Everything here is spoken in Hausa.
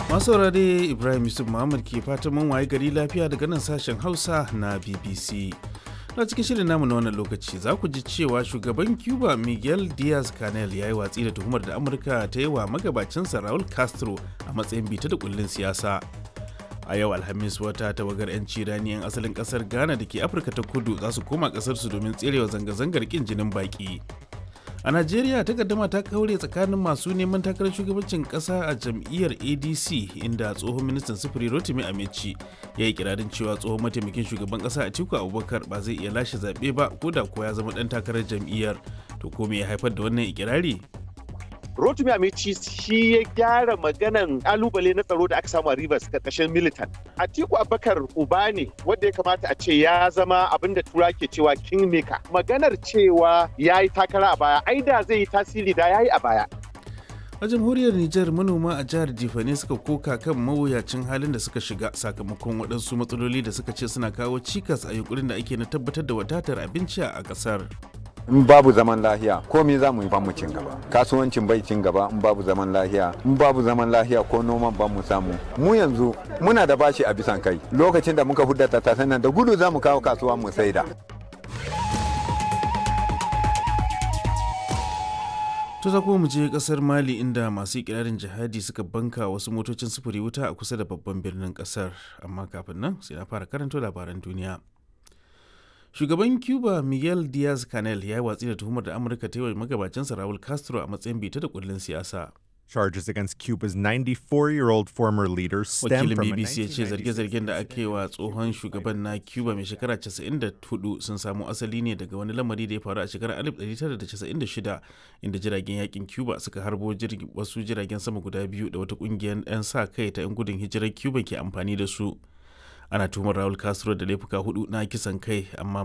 masu saurare ibrahim yusuf muhammad ke fatan mun waye gari lafiya daga nan sashen hausa na bbc na cikin shirin namu na wannan lokaci za ku ji cewa shugaban cuba miguel diaz canel ya yi watsi da tuhumar da amurka ta yi wa magabacinsa raul castro a matsayin bita da kullun siyasa a yau alhamis wata tawagar 'yanci rani 'yan asalin kasar ghana da ke afirka ta kudu za su koma kasarsu domin tserewa zanga-zangar kin jinin baki a najeriya takaddama ta kaure tsakanin masu neman takarar shugabancin kasa a jam'iyyar adc inda tsohon ministan sufuri rotimi amici ya yi kirarin cewa tsohon mataimakin shugaban kasa a tiku abubakar ba zai iya lashe zaɓe ba ko da ko ya zama ɗan takarar jam'iyyar to ko me ya haifar da wannan ikirari Rotimi Amici shi ya gyara maganan kalubale na tsaro da aka samu a Rivers karkashin militan. Atiku Abubakar uba ne wanda ya kamata a ce ya zama abin da tura ke cewa kingmaker. Maganar cewa ya yi takara a baya, ai da zai yi tasiri da ya yi a baya. a jamhuriyar Nijar manoma a jihar Jifane suka koka kan mawuyacin halin da suka shiga sakamakon waɗansu matsaloli da suka ce suna kawo cikas a yunkurin da ake na tabbatar da wadatar abinci a ƙasar. in babu zaman lahiya komai za mu yi ba mu cin gaba kasuwancin bai cin gaba in babu zaman lahiya in babu zaman lahiya ko noman ba mu samu mu yanzu muna da bashi a bisan kai lokacin da muka hudda ta nan da gudu za mu kawo kasuwa mu saida To za kuma mu je kasar Mali inda masu ikirarin jihadi suka banka wasu motocin sufuri wuta a kusa da babban birnin kasar amma kafin nan sai na fara karanto labaran duniya. shugaban cuba miguel diaz canel ya yi watsi da tuhumar da amurka ta yi wa magabacinsa raul castro a matsayin bita da kullun siyasa Charges against Cuba's 94-year-old former leader stem wakilin from a bbc ya ce 1996 zarge-zargen da aka yi wa tsohon shugaban na cuba mai shekara 94 sun samo asali ne daga wani lamari da ya faru a shekarar 1996 inda jiragen yakin cuba suka harbo jirgi- wasu jiragen sama guda biyu da wata kungiyar 'yan sa kai ta 'yan gudun hijirar cuba ke amfani da su ana tuhumar raul castro da laifuka hudu na kisan kai amma